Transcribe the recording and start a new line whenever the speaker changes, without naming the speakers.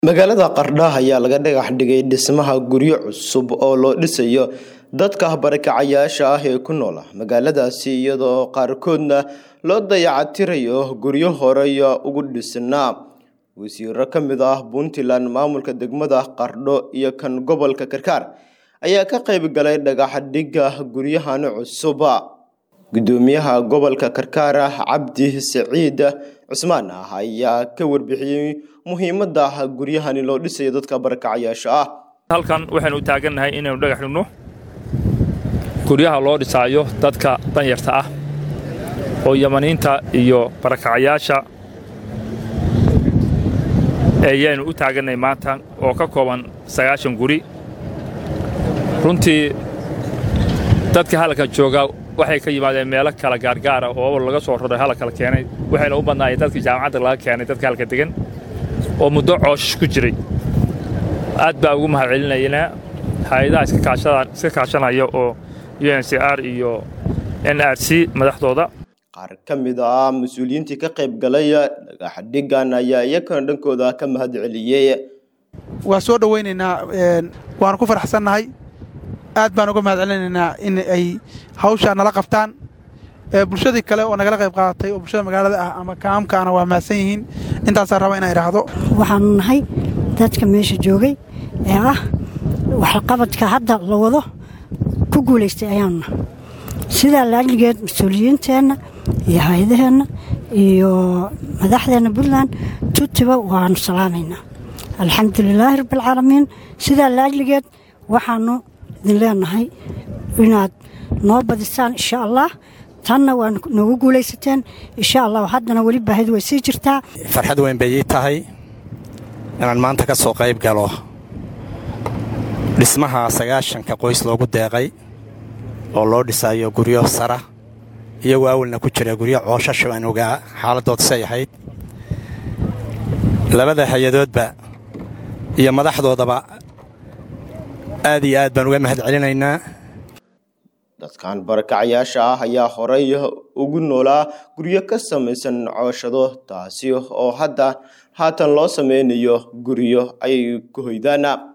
magaalada qardha ayaa laga dhagax dhigay dhismaha guryo cusub oo loo dhisayo dadka barakacayaasha ah ee ku noola magaaladaasi iyadoo qaarkoodna loo dayactirayo guryo horey ugu dhisnaa wasiiro ka mid ah puntland maamulka degmada qardho iyo kan gobolka karkaar ayaa ka qayb galay dhagax dhigga guryahan cusub gudoomiyaha gobolka karkaar cabdi saciid cusmaan ah ayaa ka warbixiyey muhiimada guryahani loo dhisayo dadka barakacayaasha ah
halkan waxaynu u taagannahay inaynu dhagax dhigno guryaha loo dhisaayo dadka danyarta ah oo yamaniinta iyo barakacayaasha ayaanu u taagannahay maanta oo ka kooban sagaashan guri runtii dadka halkan jooga waxay ka yimaadeen meelo kala gaargaara oo laga soo roray hala kala keenay waxayna u badnaayeen dadkii jaamacadda laga keenay dadka halka degan oo muddo cooshish ku jiray aad baa ugu mahad celinaynaa hay-adaha iska kaashanaya oo u n c r iyo n r c madaxdooda
qaar ka mid ah mas-uuliyiintii ka qayb galay dhagax dhigan ayaa iyakana dhankooda ka mahad celiyey
waa soo dhowaynaynaa waanu ku faraxsannahay aad baan uga mahad celinaynaa in ay hawshaa nala qabtaan bulshadii kale oo nagala qayb qaadatay oo bulshada magaalada ah ama kaamkaana waa mahadsan yihiin intaasaan raba inaan idhaahdo
waxaanu nahay dadka meesha joogay ee ah waxqabadka hadda la wado ku guulaystay ayaanuna sidaa laajligeed mas-uuliyiinteenna iyo hay-adaheenna iyo madaxdeenna puntland tutiba waanu salaamaynaa alxamdu lilaahi rabbialcaalamiin sidaa laajligeed waxaanu idin leenahay inaad noo badisaan insha allah tanna waa noogu guulaysateen insha allah haddana weli baahidu way sii jirtaa
farxad weyn bay ii tahay inaan maanta ka soo qayb galo dhismaha sagaashanka qoys loogu deeqay oo loo dhisayo guryo sara iyagoo awalna ku jira guryo cooshasha aan ogaa xaaladdood say ahayd labada hay-adoodba iyo madaxdoodaba aad iyo aad baan uga mahad celinaynaa
dadkan barakacayaasha ah ayaa horey ugu noolaa guryo ka samaysan cooshado taasi oo hadda haatan loo sameynayo guryo ay ku hoydaan